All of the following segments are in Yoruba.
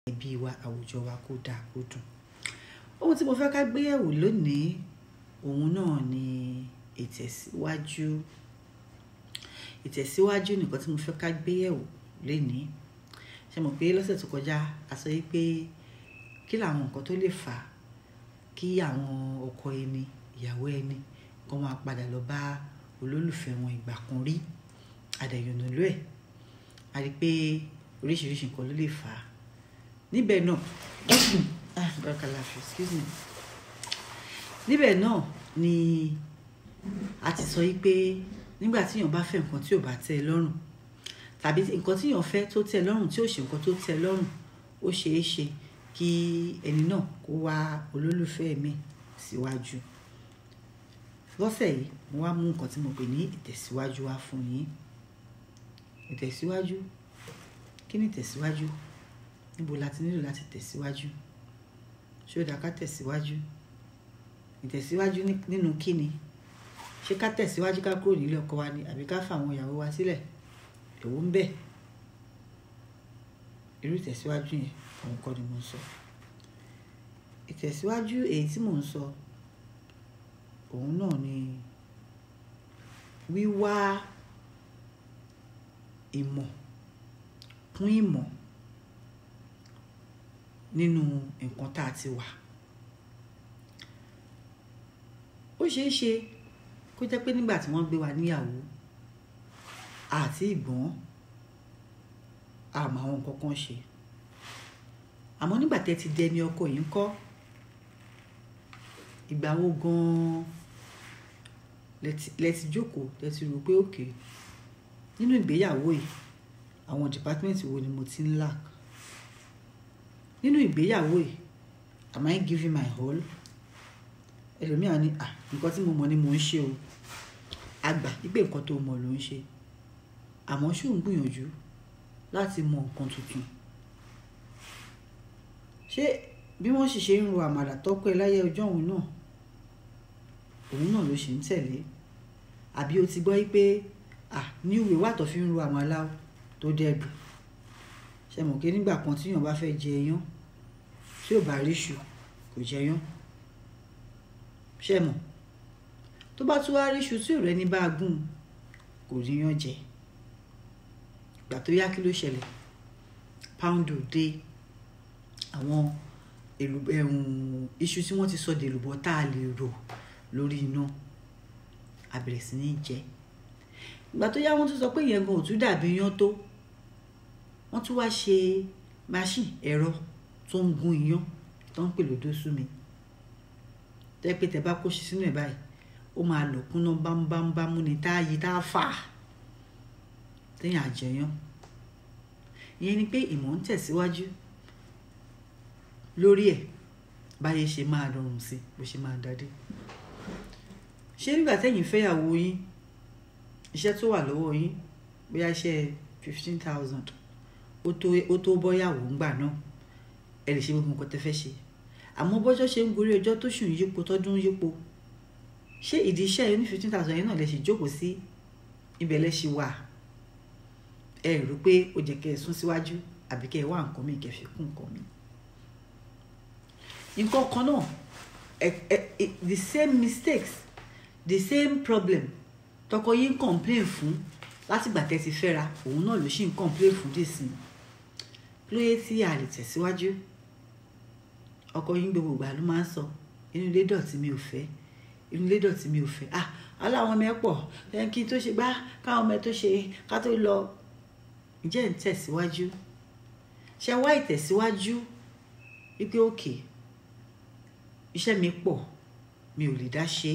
ẹbí wa àwùjọ wa kó dáa kó dùn ohun tí mo fẹ́ ká gbé yẹ̀wò lónìí òun náà ni ìtẹ̀síwájú ìtẹ̀síwájú nìkan tí mo fẹ́ ká gbé yẹ̀wò lénìí ṣe mọ̀ pé lọ́sẹ̀ tó kọjá a sọ yìí pé kí làwọn nǹkan tó lè fà á kí àwọn ọkọ ẹni ìyàwó ẹni kó máa padà lọ bá olólùfẹ́ wọn ìgbà kan rí àdẹ̀yọ̀nà ló ẹ̀ a rí i pé oríṣiríṣi nǹkan ló lè fà á níbẹ̀ náà ah barakallahu excuse me níbẹ̀ náà ni a ti sọ yìí pé nígbà tí èèyàn bá fẹ́ nǹkan tí ò bá tẹ́ ẹ lọ́rùn tàbí nǹkan tí èèyàn fẹ́ tó tẹ́ ẹ lọ́rùn tí ò ṣe nǹkan tó tẹ́ ẹ lọ́rùn ó ṣeé ṣe kí ẹni náà kó wá olólùfẹ́ mi síwájú lọ́sẹ̀ yìí mo wá mú nǹkan tí mo pè ní ìtẹ̀síwájú wá fún yín ìtẹ̀síwájú kí ni ìtẹ̀síwájú níbo la ti nílò láti tẹ̀síwájú ṣé ó dáa ká tẹ̀síwájú ìtẹ̀síwájú nínú kíni ṣé ká tẹ̀síwájú ká kúrò nílé ọkọ wa ni àbí ká fà àwọn ìyàwó wa sílẹ̀ èwo ń bẹ irú ìtẹ̀síwájú yẹn òun kọ́ ni mo ń sọ ìtẹ̀síwájú èyí tí mò ń sọ òun náà ni wíwá ìmọ̀ kún ìmọ̀ nínú nǹkan tá a ti wà ó ṣeé ṣe kó jẹ́ pé nígbà tí wọ́n gbé wa níyàwó àti ìgbọ́n àmọ́ àwọn nǹkan kan ṣe àmọ́ nígbà tẹ́ ti dẹni ọkọ yìí ń kọ́ ìgbà wo gan-an lẹ ti jókòó lẹ ti rò pé òkè nínú ìgbéyàwó yìí àwọn dìpátímẹ́ǹtì wo ni mo ti ń lack nínú ìgbéyàwó yìí am I giving my all ẹlòmíà ní à nǹkan tí mo mọ̀ ni mò ń ṣe o àgbà ìgbé nǹkan tó mọ̀ ló ń ṣe àmọ́ ṣó ń gbìyànjú láti mọ nǹkan tuntun ṣé bí wọ́n sì ṣe ń ro àmàlà tọ́kọ ẹ láyé ọjọ́ òun náà òun náà ló ṣe ń tẹ̀lé àbí o ti gbọ́ pé à ní ìwé wà tó fi ń ro àmàlà tó dẹ́gbù ṣe mọ̀ pé nígbà kan tíyàn bá fẹ́ jẹ iyán tí ò bá ríṣu kò jẹ iyán ṣe mọ̀ tó bá tún wá ríṣu tí ò rẹ́ni bá gùn kò ríyán jẹ ìgbà tó yá kí ló ṣẹlẹ̀ poundo dé àwọn iṣu tí wọ́n ti sọ dèlùbọ́ tá a lè rò lórí iná a bẹ̀rẹ̀ sí ní jẹ ìgbà tó yá wọ́n tún sọ pé ìyẹn gan ò tún dàbí iyán tó wọ́n tún wá ṣe machine ẹ̀rọ tó ń gún iyán tó ń pè lódó sú mi tẹ́ pé tẹ́ bá kó sí sínú ẹ̀ báyìí ó máa lọ kúnná bámúbámú ni tá a yí tá a fà á téèyàn àjẹyàn ìyẹn ni pé ìmọ̀ ń tẹ̀síwájú lórí ẹ̀ báyé ṣe máa rọrùn sí bó ṣe máa dádé ṣé nígbà tẹ́yìn fẹ́yàwó yín iṣẹ́ tó wà lọ́wọ́ yín bóyá iṣẹ́ fifteen thousand ó tó ó tó bọ́yàwó ńgbà náà ẹ lè ṣe gbogbo nǹkan tẹ́ fẹ́ ṣe àmọ́ bọ́jọ́ ṣe ń gorí ọjọ́ tó ṣù ń yípo tọ́dún ń yípo ṣé ìdí iṣẹ́ yẹn ní fifteen thousand yẹn náà lè ṣe jókòó sí ibẹ̀ lẹ́ ṣe wà ẹ rò pé ó jẹ́ kẹ́ ẹ sún síwájú àbí kẹ́ ẹ wá nǹkan mi kẹ́ ẹ fi kún nǹkan mi. nǹkan kan náà the same mistakes the same problem tọkọ yín complain fún látìgbà tẹ́ ti fẹ́ra òun náà ló ṣì ń complain fún dìsín lóye tí a lè tẹ̀síwájú ọkọ yín gbogbo ìgbà ló máa ń sọ inú ilé dọ̀tí mi ò fẹ́ inú ilé dọ̀tí mi ò fẹ́ ah aláwọn ọmọ ẹ pọ̀ kí n tó ṣe gbá káwọn ọmọ ẹ tó ṣe ká tó lọ ǹjẹ́ ń tẹ̀síwájú ṣe wá ìtẹ̀síwájú wípé òkè iṣẹ́ mi pọ̀ mi ò lè dá ṣe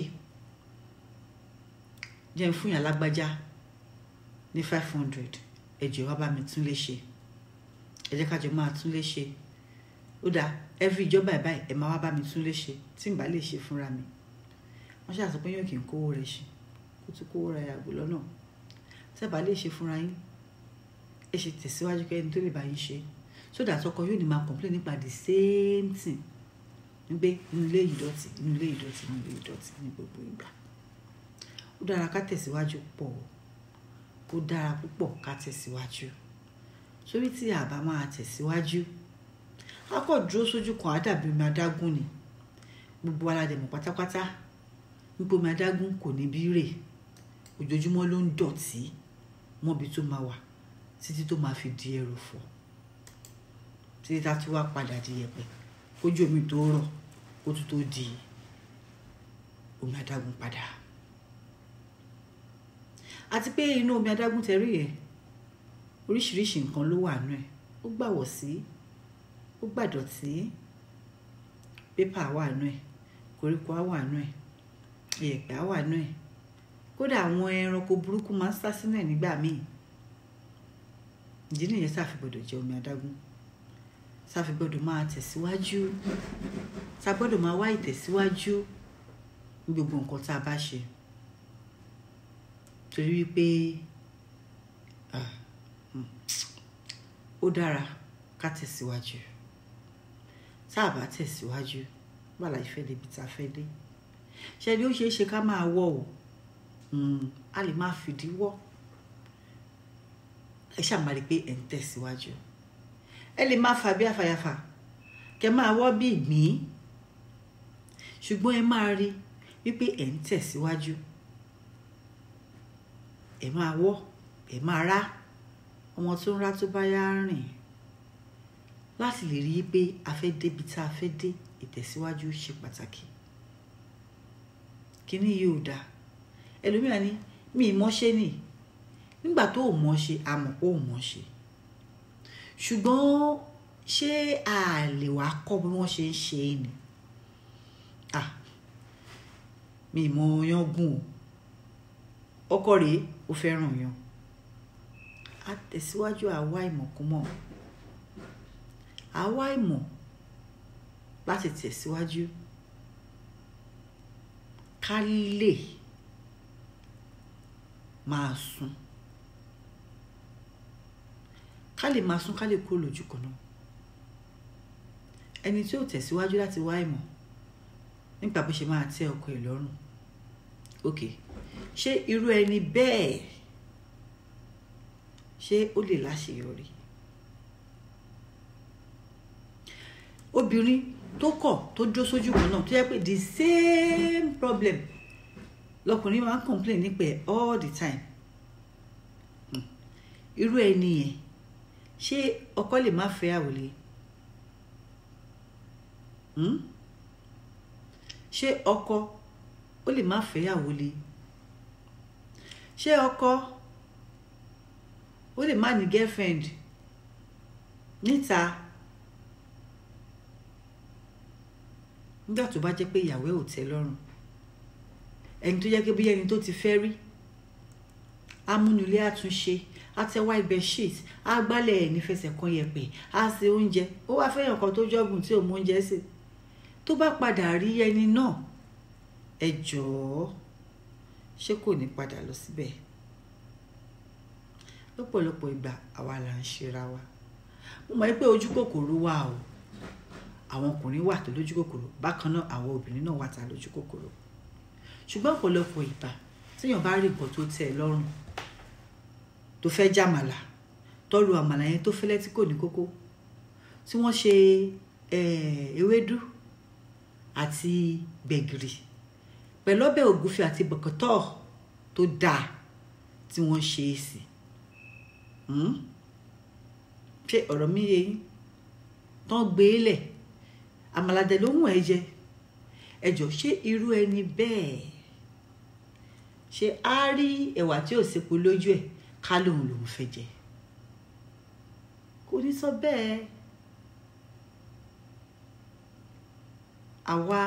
jẹ́ ń fún yàn lágbájá ní five hundred ẹ jẹ́ wá bá mi tún lè ṣe ẹ jẹ́ ká jọ máa tún lè ṣe ó dáa every ìjọba ẹ̀ báyìí ẹ máa wá bá mi tún lè ṣe tí n bá lè ṣe fúnra mi wọ́n ṣàṣọ pé yóò kí n kówó rẹ̀ ṣe kó tún kówó ra yàgò lọ́nà tẹ́ bá lè ṣe fúnra yín ẹ ṣe tẹ̀síwájú kẹ́ ẹni tó lè bá yín ṣe so that ọkọ yóò ní máa complain nípa the same thing wípé inú ilé ìdọ̀tí inú ilé ìdọ̀tí inú ilé ìdọ̀tí ní gbogbo ìgbà ó dára ká tẹ̀síwájú pọ̀ ó dára púpọ̀ ká tẹ̀síwájú sórí tí a bá máa tẹ̀síwájú a kò dúró sójú kan á dàbí omi adágún ni gbogbo aládẹ̀mọ̀ pátápátá wípé omi adágún kò ní bí rè ojoojúmọ́ ló ń dọ̀tí mọ́bi tó máa wà títí tó máa fi di ẹrọ̀fọ̀ títí tá a tún wá padà di yẹ̀pẹ̀ kójú omi tó rọ̀ kó tún tó di omi adágún padà àti pé inú omi adágún tẹ̀rí yẹn oríṣiríṣi nǹkan ló wà nù ẹ̀ ó gbàwọ̀ sí ó gbàdọ̀tí pépà wà nù ẹ̀ koríko á wà nù ẹ̀ ìyẹ̀pẹ̀ á wà nù ẹ̀ kódà àwọn ẹranko burúkú máa ń sá sínú ẹ̀ nígbà míì ìdí nìyẹn sáfi gbọ́dọ̀ jẹ omi adágún sáfi gbọ́dọ̀ máa tẹ̀síwájú sá gbọ́dọ̀ máa wá ìtẹ̀síwájú ní gbogbo nǹkan tá a bá ṣe torí wípé ó dára ká tẹ̀síwájú tá a bá tẹ̀síwájú bá la ìfẹ́ débi tá a fẹ́ dé ṣe ni ó ṣeé ṣe ká máa wọ̀ o a lè máa fìdí wọ́ ẹ ṣàmà rí pé ẹ̀ ń tẹ̀síwájú ẹ lè máa fà bí àfàyàfà kẹ máa wọ́ bí ìgbín ṣùgbọ́n ẹ máa rí wípé ẹ̀ ń tẹ̀síwájú ẹ máa wọ́ ẹ máa rá ọmọ tó ń rá tó bá yá rìn láti lè rí i pé a fẹ́ débi tá a fẹ́ dé ìtẹ̀síwájú ṣe pàtàkì kíní yìí ò dáa ẹlòmíràn ní mi ì mọ́ṣẹ́ nì nígbà tó ò mọ́ṣe a mọ̀ pé ò mọ́ṣe ṣùgbọ́n ṣé a lè wá kọ́ bí wọ́n ṣe ń ṣe é ni ah mi ì mọ yan gùn o ọkọ rèé ó fẹ́ràn yan a tẹ̀síwájú àwa ìmọ̀kúmọ̀ àwa ìmọ̀ láti tẹ̀síwájú ká lè máa sùn ká lè máa sùn ká lè kúrò lójú kan náà ẹni tí ó tẹ̀síwájú láti wá ìmọ̀ nípa bó ṣe máa tẹ́ ọkọ ẹ̀ lọ́rùn ok ṣé irú ẹni bẹ́ẹ̀ ṣé ó lè láṣeyọrí obìnrin tó kọ̀ tó dúró sójú kan náà tó yẹ pé the same problem lọkùnrin máa ń complain nípa ẹ̀ all the time irú ẹni yẹn ṣé ọkọ lè má fẹ́ àwòlé ṣé ọkọ ó lè má fẹ́ àwòlé ṣé ọkọ ó lè má ní girlfriend níta nígbà tó bá jẹ́ pé ìyàwó ẹ̀ ò tẹ́ lọ́rùn ẹni tó jẹ́ pé bóyá ẹni tó ti fẹ́ rí amúnulé àtúnṣe àtẹwá ibẹ̀ sheet agbálẹ̀ ẹ̀ nífẹsẹ̀ kan yẹpẹ̀ á ṣe oúnjẹ ó wá fẹ́yàn kan tó jọ́gùn tí ò mú oúnjẹ sè tó bá padà rí ẹni náà ẹ jọ̀ọ́ ṣé kò ní padà lọ síbẹ̀ lọ́pọ̀lọpọ̀ ìgbà àwa là ń ṣera wa mo mọ̀ pé ojú kòkòrò wà o àwọn ọkùnrin wà tó lójú kòkòrò bákan náà àwọn obìnrin náà wà tá lójú kòkòrò ṣùgbọ́n ọ̀pọ̀lọpọ̀ ìgbà téèyàn bá rí nǹkan tó tẹ́ ẹ lọ́rùn tó fẹ́ jàmàlà tọ́lu àmàlà yẹn tó fẹ́lẹ́ tí kò ní kókó tí wọ́n ṣe ewédú àti gbẹ̀gìrì pẹ̀lú ọbẹ̀ ògúfe àti bọ̀kọ̀tọ̀ tó dáa tí wọ́n ṣe é sí ṣé ọ̀rọ̀ mi yé yín tán gbé e lẹ̀ àmàlàdẹ ló mú ẹ jẹ ẹ jọ ṣé irú ẹni bẹ́ẹ̀ ṣé á rí ẹ̀wà tí ò sepo lójú ẹ̀ ká lóun lòun fẹ́ jẹ kò ní sọ bẹ́ẹ̀ àwa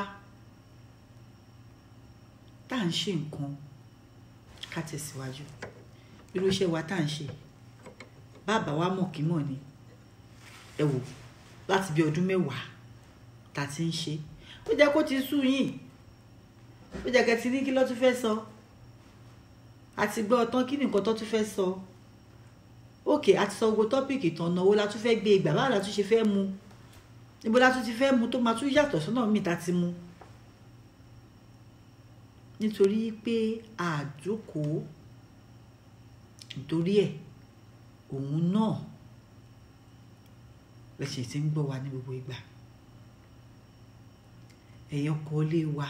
tá à ń ṣe nǹkan ká tẹ̀síwájú irú iṣẹ́ wa tá à ń ṣe bàbá wa mọ̀ kí mọ̀ ni ẹ wò láti bí ọdún mẹ́wàá tá a ti ń ṣe ó jẹ́ kó ti sú yín ó jẹ́ kẹ́ ti ní kí ló tún fẹ́ sọ àti gbọ́ ọtán kí ni nǹkan tó tún fẹ́ sọ òkè àti sọ gbogbo tọ́pìkì tán náwó la tún fẹ́ gbé ìgbà báwo la tún ṣe fẹ́ mu níbo la tún ti fẹ́ mu tó máa tún yàtọ̀ sọ́nà míì tá ti mu nítorí pé àjókòó nítorí ẹ̀ òun náà lẹ́sẹ̀ tí ń gbọ́ wa ní gbogbo ìgbà ẹ̀yin ọkọ ilé wa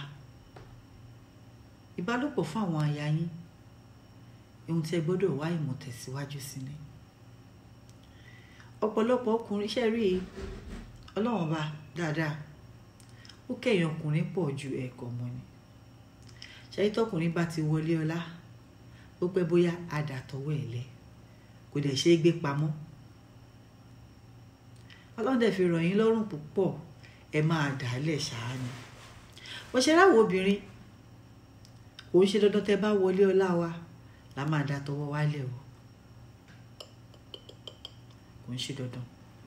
ìbálòpọ̀ fún àwọn aya yín ohun tí ẹ gbọ́dọ̀ wá ìmọ̀ tẹ̀síwájú sí ni ọ̀pọ̀lọpọ̀ ọkùnrin iṣẹ́ rí ọlọ́wọ́n bá dáadáa ó kẹ̀yìn ọkùnrin pọ̀ ju ẹ̀kọ́ mọ́ ni ṣáyé tọkùnrin bá ti wọlé ọlá ó pẹ́ bóyá àdàtọ̀wọ́ ẹ̀ lẹ̀ kò dẹ̀ ṣe é gbé pamọ́ ọlọ́run dẹ̀ fi ràn yín lọ́rùn púpọ̀ ẹ máa dà á lẹ̀ ṣáá ni wọ́n ṣe ráwọ̀ obìnrin kò ń ṣe dandan tẹ́ bá wọlé ọlá wa la máa dà tọwọ́ wálẹ̀ o kò ń ṣe dandan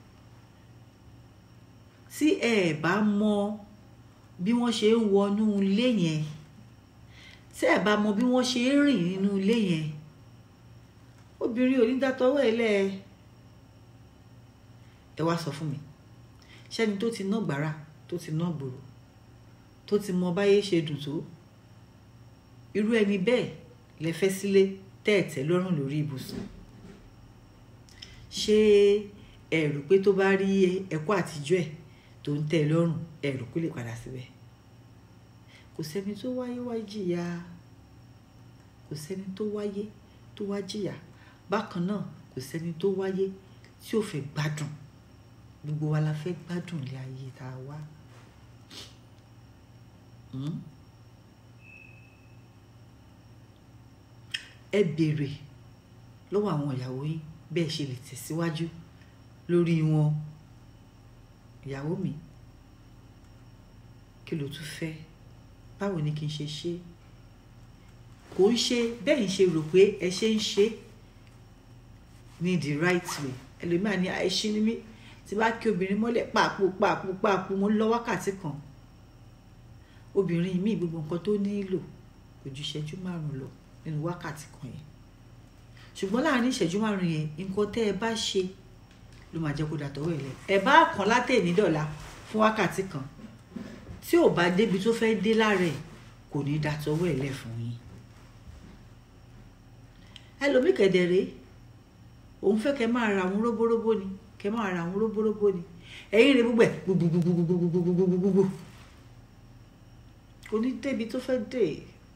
tí ẹ bá mọ bí wọ́n ṣe ń wọnú ilé yẹn tí ẹ bá mọ bí wọ́n ṣe ń rìn nínú ilé yẹn obìnrin ò ní dá tọwọ́ ẹ lẹ̀ ẹ wá sọ fún mi ṣẹ́ni tó ti ná gbàrà tó ti ná gbòòrò tó ti mọ báyé ṣe dùn tó irú ẹni bẹ́ẹ̀ lẹ fẹ́ sílé tẹ́ẹ̀tẹ́ lọ́rùn lórí ibùsùn ṣé ẹ rò pé tó bá rí ẹ̀kọ́ àtijọ́ ẹ̀ tó ń tẹ́ ẹ lọ́rùn ẹ rò kó lè padà síbẹ̀ kò sẹ́ni tó wáyé wá jìyà kò sẹ́ni tó wáyé tó wá jìyà bákan náà kò sẹ́ni tó wáyé tí ò fẹ́ gbádùn gbogbo wa la fẹ́ gbádùn ilé ayé tá a wá. Hmm? ẹ béèrè lọ́wọ́ àwọn ìyàwó yín bẹ́ẹ̀ ṣe lè tẹ̀síwájú lórí wọn ìyàwó mi kí ló tún fẹ́ báwo ni kí n ṣe ṣe kò ń ṣe bẹ́ẹ̀ ń ṣe rò pé ẹ ṣe ń ṣe ní the right way ẹlòmíà ní àìṣí ni mí tí bá kí obìnrin mọ́lẹ̀ pààpù pààpù pààpù mo ń lọ wákàtí kan obìnrin mi gbogbo nǹkan tó nílò kò ju ìṣẹ́jú márùn-ún lọ nínú wákàtí kan yẹn ṣùgbọ́n láàrin ìṣẹ́jú márùn-ún yẹn nǹkan tẹ́ ẹ bá ṣe ló máa jẹ́ kó dàtọ́wọ́ ẹ̀ lẹ̀ ẹ̀ bá kàn látẹ̀ ní dọ̀la fún wákàtí kan tí ò bá débi tó fẹ́ dé lára ẹ̀ kò ní dàtọ́wọ́ ẹ̀ lẹ̀ fún yín ẹlòmíì kẹ̀dẹ̀rẹ́ òun fẹ́ kẹ́ máa ra àwọn róbóróbó ni kẹ́ máa ra àwọn róbóróbó ni ẹ̀yìn rẹ̀ gbogbo ẹ̀ gbogbogbogbogbogbogbogbogbò kò ní débi tó fẹ́ dé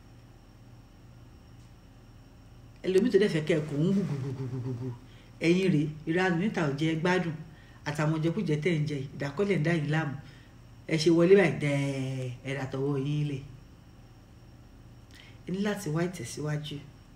ẹlòmíì tó dẹ̀ fẹ́ kẹ́ ẹ̀ kò ń gbogbogbogbogbò ẹ̀yìn rẹ̀ ìranù níta ò jẹ́ gbádùn àtàwọn jẹkújẹ tẹ̀ ń jẹ ìdákọ́lẹ̀ ń dá yìí láàmú ẹ ṣe wọlé báyìí dẹ́ẹ̀ ẹ̀rà tọwọ́ yín lẹ̀ ẹ ní láti wá ìtẹ̀síwájú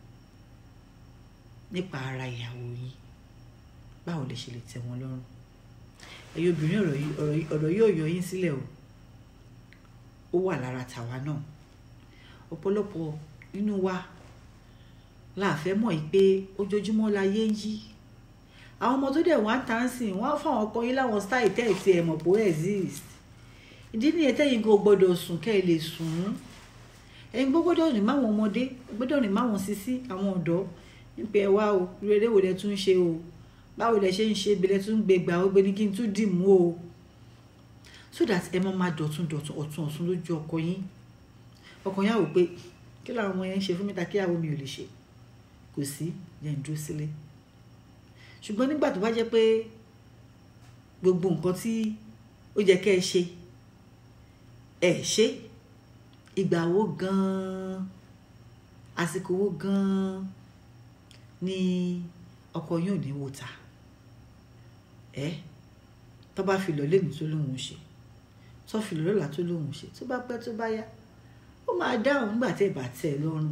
nípa ara ìyàwó yín báwo lè ṣe lè tẹ́ wọn lọ́rùn ẹ̀yin obìnrin ọ̀rọ̀ yìí ọ̀rọ̀ yìí ọ̀rọ̀ yóò yọ yín sílẹ̀ o ó wà lára tàwa náà ọ̀pọ̀lọpọ̀ nínú wa láàfẹ́ mọ̀ yìí pé ojoojúmọ́ láyé ń yí àwọn ọmọ tó dẹ̀ wá ń tàn sí wọ́n á fáwọn ọkọ yín láwọn style tẹ́ ẹ̀ tí ẹ̀ mọ̀ pé ó exist ìdí nìyẹn tẹ́yìn kò gbọ́dọ̀ sùn kẹ́ ẹ lè sùn ẹ̀yin gbọ́dọ̀ rìn máwọn ọmọdé gbọ́dọ̀ rìn máwọn sisi àwọn ọ̀dọ́ nípa ẹ wá o rere wo lẹ tún ṣe o báwo lẹ ṣe ń ṣe ibi lẹ tún gbé gbà ó gbé ní kí n tún dì mú o so that ẹ máa máa dọ̀tún dọ̀tún ọ̀tún ọ̀tún lójú ọkọ yín ọkọ yín á wò pé kí làwọn ọmọ yẹn ń ṣe fún mi ta kí àwọn mi ò lè ṣe kò sí yẹn dúró sílé ṣùgbọ́n nígbà tó bá jẹ́ pé gbogbo nǹkan tí ó jẹ́ kẹ́ ẹ ṣe ẹ ṣe ìgbà wo gan-an àsìkò wo gan-an ni ọkọ yóò ní wò ta ẹ tó bá fi lọ lẹ́nu tó lóun ṣe tó fi lọ lọ́la tó lóun ṣe tó bá pẹ́ tó bá yá ó máa dáhùn nígbà tẹ́ ẹ bá tẹ́ ẹ lọ́rùn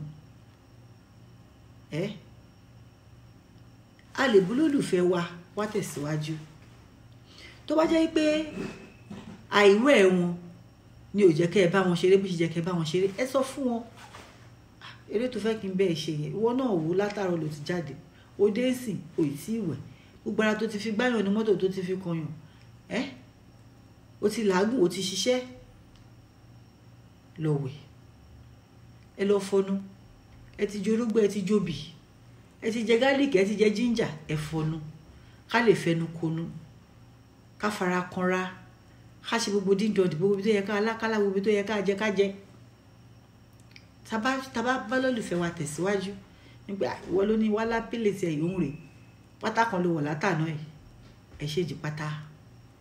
ẹ a lè bú lólùfẹ́ wa wá tẹ̀síwájú tó bá jẹ́ pé àìwẹ̀ wọn ni ò jẹ́ kẹ́ ẹ bá wọn ṣeré bó ṣe jẹ́ kẹ́ ẹ bá wọn ṣeré ẹ sọ fún wọn eré tó fẹ́ kí n bẹ́ẹ̀ ṣe yẹn ìwọ náà wò látàrọ ló ti jáde ó dé sìn ò ì tí ì wẹ̀ gbogbo ara tó ti fi gbáyàn ní mọ́tò tó ti fi kọyàn ẹ́ ó ti làágùn ó ti ṣiṣẹ́ lọ wẹ̀ ẹ lọ fọnú ẹ ti jorógbó ẹ ti jóbì ẹ ti jẹ gálíìkì ẹ ti jẹ jíńjà ẹ fọnú ká lè fẹnu konú ká fara kanra ká ṣe gbogbo dídọ̀ dìbò gbogbo tó yẹ ká alákálá gbogbo tó yẹ ká jẹ ká jẹ tàbá tàbá bá lólùfẹ́ wa tẹ̀síwájú nígbà ìwọ ló ní wálá pílẹ̀tì ẹ̀ yòún rè pátá kan ló wọ̀ látàná ẹ̀ ẹ̀ ṣe jì pátá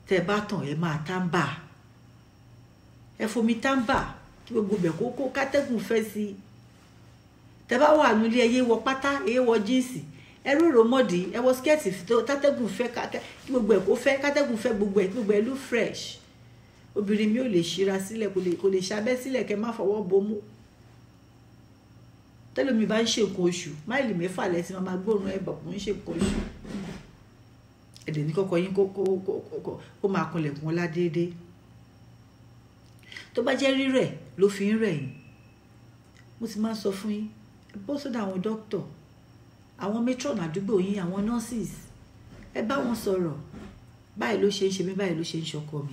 tẹ́ ẹ bá tàn ẹ máa tábà ẹ fomi tábà kí gbogbo bẹ̀ kó kó kátẹ́gùn fẹ́ sí i tẹ́ bá wà nílé ẹyẹ wọ pátá ẹyẹ wọ jíǹsì ẹ rúrò mọ́dì ẹ wọ skẹ́ẹ̀tì kátẹ́gùn fẹ́ kí gbogbo ẹ̀ kó fẹ́ kátẹ́gùn fẹ́ gbogbo ẹ̀ kí gbogbo ẹ̀ lú fresh obìnrin mi ò lè ṣíra sílẹ̀ kò lè kò lè ṣabẹ́ sílẹ̀ kẹ́ má fọwọ́ bomú tẹ́lómi bá ń ṣe nǹkan oṣù máìlì mẹ́fà lẹ́sìn máa gbóòórùn ẹ̀ bọ̀ kò ń ṣe nǹkan oṣù ẹ̀dẹ̀ ní kọ́kọ́ yín kó kó kó kó máa kanlẹ̀kùn ọlá déédéé tó bá jẹ́ rírẹ̀ ló fi ń rẹ̀ yín mo ti máa ń sọ fún yín ẹ bọ́ sọ́dọ̀ àwọn dókítọ̀ àwọn matron àdúgbò yín àwọn nurses ẹ bá wọn sọ̀rọ̀ báyìí ló ṣe ń ṣe mí báyìí ló ṣe ń ṣọkọ mi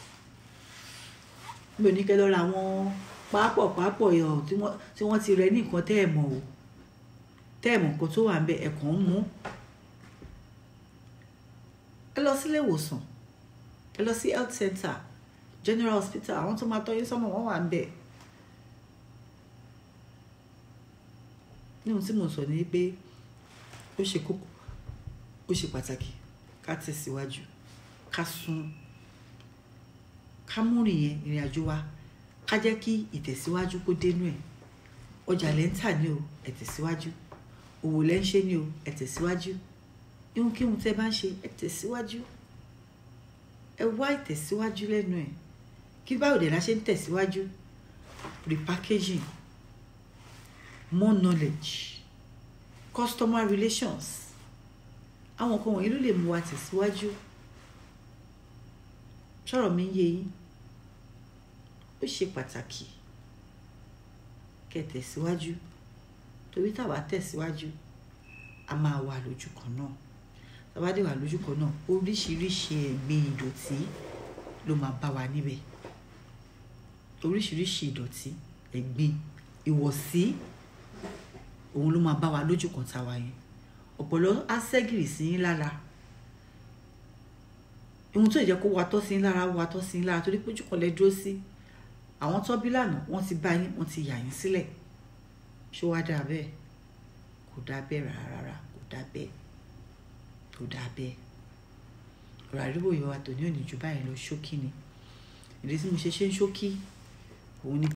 mi ò ní kẹ́ lọ ra àwọn pápọ̀ pápọ̀ yọ̀ tí wọ́n ti rẹ ní nǹkan tẹ́ ẹ̀ mọ̀ o tẹ́ ẹ̀ mọ̀ nǹkan tó wà ń bẹ ẹ̀kọ́ ń mú ẹ lọ sílé ìwòsàn ẹ lọ sí health center general hospital àwọn tó máa tọ́jú sọ́mọ wọn wà ń bẹ̀ ní ohun tí mo sọ ni pé ó ṣe kókó ó ṣe pàtàkì ká tẹ̀síwájú ká sún ká múrin yẹn ìrìn àjò wa ká jẹ́ kí ìtẹ̀síwájú kó dénú ẹ̀ ọjà lẹ́ ń tà ní o ẹ̀ tẹ̀síwájú òwò lẹ́ ń ṣe ní o ẹ̀ tẹ̀síwájú ihunkíhun tẹ́ bá ń ṣe ẹ̀ tẹ̀síwájú ẹ wá ìtẹ̀síwájú lẹ́nu ẹ̀ kí báwo dẹ̀ la ṣe ń tẹ̀síwájú repackaging more knowledge customer relations àwọn nǹkan wọ̀nyí ló lè mú wa tẹ̀síwájú sọ̀rọ̀ mi ń yé yín ó ṣe pàtàkì kẹ́ tẹ̀síwájú torí táwa tẹ̀síwájú a máa wà lójú kan náà táwa dé wà lójú kan náà oríṣiríṣi ẹ̀gbin ìdọ̀tí ló máa bá wa níbẹ̀ oríṣiríṣi ìdọ̀tí ẹ̀gbin ìwọ̀sí òun ló máa bá wa lójú kan táwa yẹn ọ̀pọ̀lọ́ á ṣẹ́gìrì sí yín lára ohun tó jẹ́ kó wa tọ́ sí yín lára wa tọ́ sí yín lára torí pé ojú kan lẹ dúró sí àwọn tó bí lánàá wọ́n ti bá yín wọ́n ti yà yín sílẹ̀ ṣó wá dáa bẹ́ẹ̀ kò dáa bẹ́ẹ̀ rárá kò dáa bẹ́ẹ̀ kò dáa bẹ́ẹ̀ ọ̀rọ̀ àríwò ìwà tòní ò ní ju báyìí lọ ṣókí ni ìdí tí mo ṣe ṣe ń ṣókí òun ni